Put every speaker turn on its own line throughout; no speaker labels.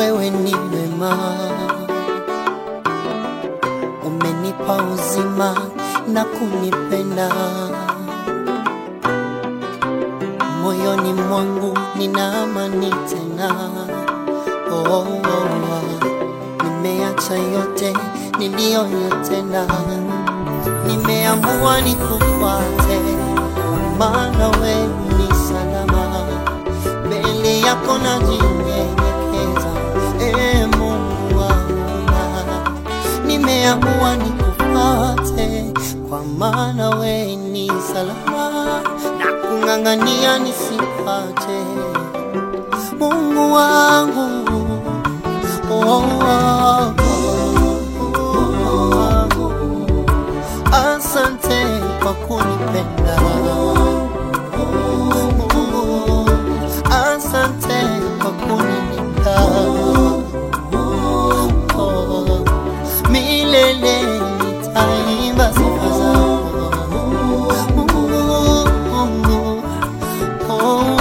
wewe ni wema, umenipa uzima na kunipenda. Moyoni mwangu nina amani tena. Oh, oh, oh. Nimeacha yote niliyoyatenda, nimeamua nikufuate, maana wewe ni salama mbele yako najinyenyekeza, e Mungu wangu, nimeamua nikufuate, kwa maana wewe ni salama na kung'ang'ania nisipate, Mungu wangu oh, oh, oh, oh. Asante kwa kunipenda Asante kwa kunilinda Oh, milele nitaimba sifa zako Oh,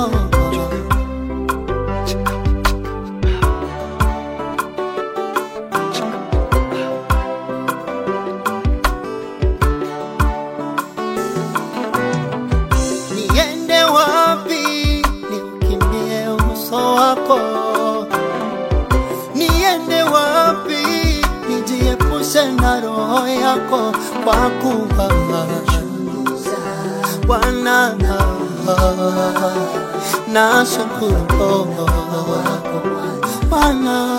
niende wapi niukimbie uso wako niende wapi nijiepushe na roho yako kwa kuwa Bwana na shukuru Bwana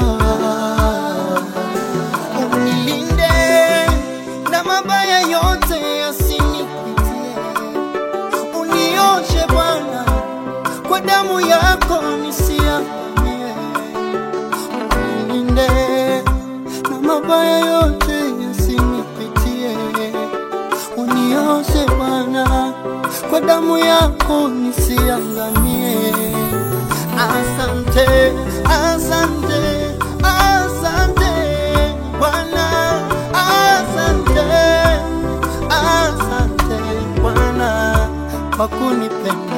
unilinde na mabaya yote yasinipitie unioshe Bwana kwa damu yako nisiangamie, unilinde na mabaya yote yasinipitie, unioshe Bwana kwa damu yako nisiangamie. Asante, asante, asante Bwana, asante, asante Bwana kwa kunipenda.